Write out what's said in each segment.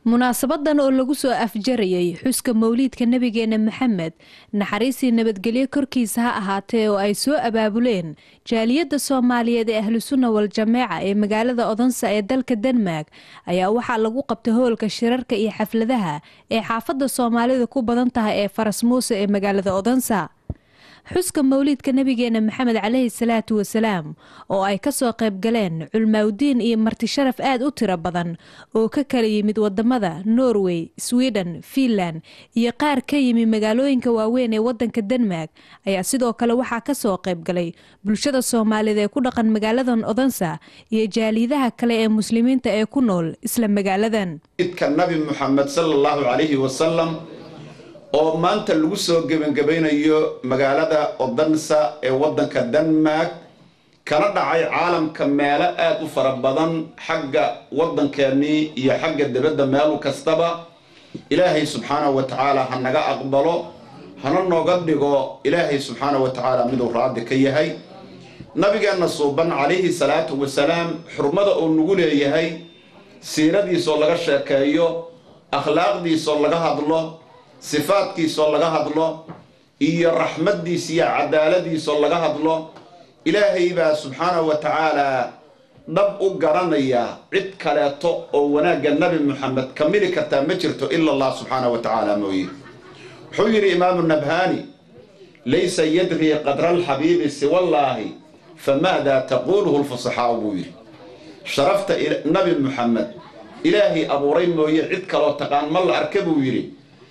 munaasabadan oo lagu soo afjarayay xuska mawliidka nebigeena maxamed naxariisii nabadgelyo korkiisa ha ahaatee oo ay soo abaabuleen jaaliyadda soomaaliyeed ee ahlusunna wal-jameeca ee magaalada odonsa ee dalka denmark ayaa waxaa lagu qabtay hoolka shirarka iyo xafladaha ee xaafadda soomaalida ku badan tahay ee faras muuse ee magaalada odonsa xuska mawliidka nebigeena maxamed caleyhi salaatu wasalaam oo ay kasoo qayb galeen culmaawdiin iyo marti sharaf aad u tiro badan oo ka kala yimid wadamada norway sweden fiinland iyo qaar ka yimi magaalooyinka waaweyn ee wadanka denmark ayaa sidoo kale waxaa kasoo qayb galay bulshada soomaaliyeed ee ku dhaqan magaaladan odansa iyo jaaliidaha kale ee muslimiinta ee ku nool isla magaaladan nabi muxamed sallallahu calayhi wasalam oo maanta lagu soo gebangebaynayo magaalada odansa ee waddanka denmark kana dhacay caalamka meelo aad u fara badan xagga waddankeennii iyo xagga dibadda meel kastaba ilaahay subxaanahu wa tacaala ha naga aqbalo hana nooga dhigo ilaahay subxaanahu wa tacaala miduu raadi ka yahay nabigeenna suuban calayhi salaatu wasalaam xurmada uu nagu leeyahay siiradiisoo laga sheekeeyo akhlaaqdiisoo laga hadlo sifaadkiisoo laga hadlo iyo raxmaddiisa iyo cadaaladiisoo laga hadlo ilaahay baa subxaanahu wa tacaalaa dhab u garanaya cid kaleeto oo wanaagga nebi moxamed ka mili kartaa ma jirto ila allah subxaanahu wa tacaala mooye wuxuu yidhi imaamu nabhaani laysa yadrii qadra alxabiibi siwallaahi famaadaa taquuluhu lfusaxaau buu yidhi sharafta nebi moxamed ilaahay abuuray mooye cid kaloo taqaan ma la arka buu yidhi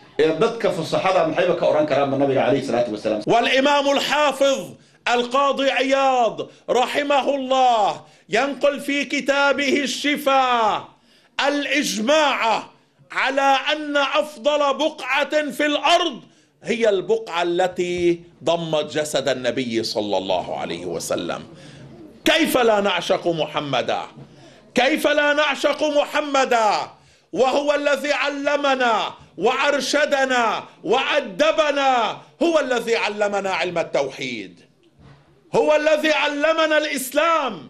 والإمام الحافظ القاضي عياض رحمه الله ينقل في كتابه الشفاء الإجماع على أن أفضل بقعة في الأرض هي البقعة التي ضمت جسد النبي صلى الله عليه وسلم كيف لا نعشق محمدا كيف لا نعشق محمدا وهو الذي علمنا وارشدنا وادبنا هو الذي علمنا علم التوحيد هو الذي علمنا الاسلام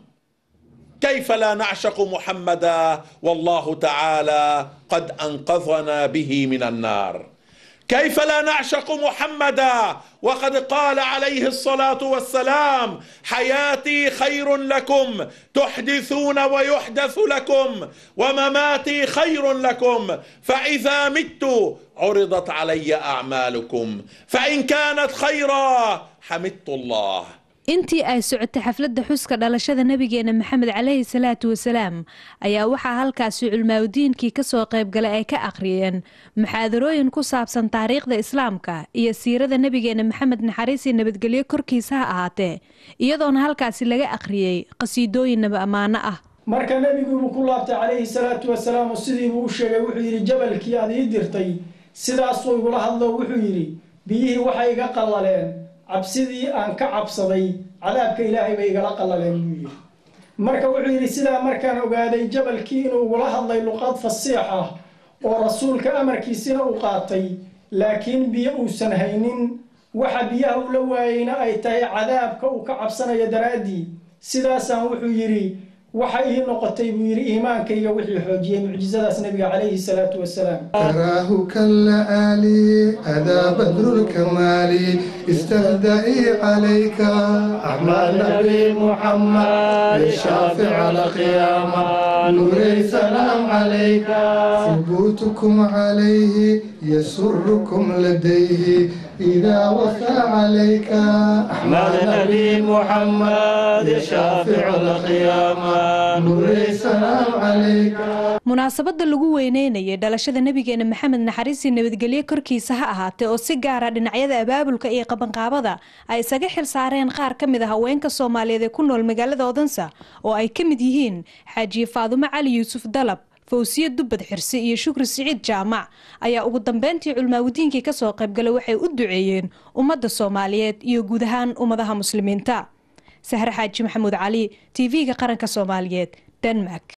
كيف لا نعشق محمدا والله تعالى قد انقذنا به من النار كيف لا نعشق محمدا وقد قال عليه الصلاه والسلام حياتي خير لكم تحدثون ويحدث لكم ومماتي خير لكم فاذا مت عرضت علي اعمالكم فان كانت خيرا حمدت الله intii ay socotay xafladda xuska dhalashada nebigeena maxamed caleyhi salaatu wasalaam ayaa waxaa halkaasi culmaawdiinkii kasoo qaybgalay ay ka akhriyeen muxaadarooyin ku saabsan taariikhda islaamka iyo siirada nebigeena maxamed naxariisii nabadgelyo korkiisa ha ahaatee iyadoona halkaasi laga akhriyey qasiidooyin naba ammaano ah marka nebiguibuu ku laabtay calayhi salaatu wasalaam oo sidiibuu u sheegay wuxuu yidhi jabalkii aad ii dirtay sidaasuu igula hadlo wuxuu yidhi biyihii waxay iga qallaleen cabsidii aan ka cabsaday cadaabka ilaahay bay igala qallaleen buu yidhi marka wuxuu yidhi sidaa markaan ogaaday jabalkii inuu ugula hadlay luqad fasiix ah oo rasuulka amarkiisina uu qaatay laakiin biyo uusan haynin waxa biyaha uu la waayeyna ay tahay cadaabka uu ka cabsanayo daraaddii sidaasaan wuxuu yidhi waxa ii noqotay buu yidhi iimaankayga wixii xoojiyey mucjizadaas nabiga calayhi salaatu wasalaam تراه كاللآلي أذا بدر الكمال استهدئي عليك أحمد نبي محمد الشافع القيامة نوري سلام عليك ثبوتكم عليه يسركم لديه إذا وفى عليك أحمد نبي محمد الشافع القيامة نوري سلام عليك munaasabadda lagu weyneynayay dhalashada nebigeena maxamed naxariisii nabadgelyo korkiisa ha ahaatee oo si gaara dhinacyada abaabulka iyo qabanqaabada ay isaga xil saareen qaar ka mid a haweenka soomaaliyeed ee ku nool magaalada odansa oo ay ka mid yihiin xaajiye faadumo cali yuusuf dalab fawsiye dubbad xirse iyo shukri siciid jaamac ayaa ugu dambeyntii culmaawdiinkii kasoo qaybgalay waxay u duceeyeen ummadda soomaaliyeed iyo guud ahaan ummadaha muslimiinta sahre xaaji maxamuud cali tv-ga qaranka soomaaliyeed denmark